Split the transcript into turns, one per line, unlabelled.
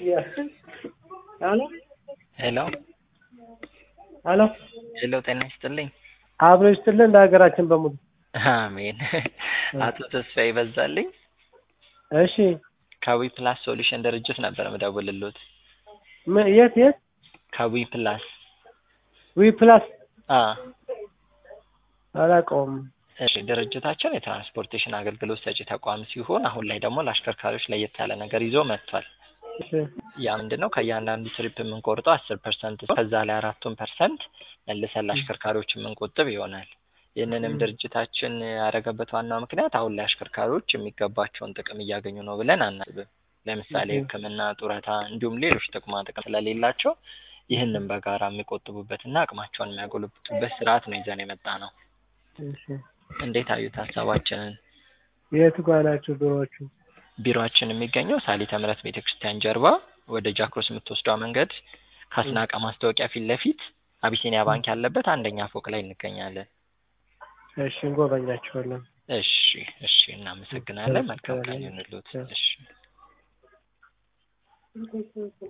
ሄሎ
ሄሎ
ሄሎ
ሄሎ፣ ጤና ይስጥልኝ።
አብሮ ይስጥልን ለሀገራችን በሙሉ
አሜን። አቶ ተስፋዬ በዛልኝ
እሺ
ከዊ ፕላስ ሶሉሽን ድርጅት ነበር ምደውልሎት።
ምን የት የት
ከዊ ፕላስ
ዊ ፕላስ
አ
አላውቀውም
እሺ ድርጅታችን የትራንስፖርቴሽን አገልግሎት ሰጪ ተቋም ሲሆን አሁን ላይ ደግሞ ለአሽከርካሪዎች ለየት ያለ ነገር ይዞ መጥቷል።
እሺ
ያ ምንድን ነው? ከእያንዳንዱ ትሪፕ የምንቆርጠው አስር ፐርሰንት ከዛ ላይ አራቱን ፐርሰንት መልሰን ለአሽከርካሪዎች የምንቆጥብ ይሆናል። ይህንንም ድርጅታችን ያደረገበት ዋናው ምክንያት አሁን ላይ አሽከርካሪዎች የሚገባቸውን ጥቅም እያገኙ ነው ብለን አናስብም። ለምሳሌ ሕክምና፣ ጡረታ እንዲሁም ሌሎች ጥቅማ ጥቅም ስለሌላቸው ይህንን በጋራ የሚቆጥቡበትና አቅማቸውን የሚያጎለብቱበት ስርዓት ነው ይዘን የመጣ ነው።
እሺ
እንዴት አዩት ሀሳባችንን?
የት ጋ ናቸው ቢሮዎቹ?
ቢሮአችን የሚገኘው ሳሊተ ምሕረት ቤተክርስቲያን ጀርባ ወደ ጃክሮስ የምትወስደው መንገድ ከአስናቀ ማስታወቂያ ፊት ለፊት አቢሲኒያ ባንክ ያለበት አንደኛ ፎቅ ላይ እንገኛለን።
እሺ እንጎበኛቸዋለን።
እሺ እሺ፣ እናመሰግናለን። መልካም ቀን ይሁንልዎት። እሺ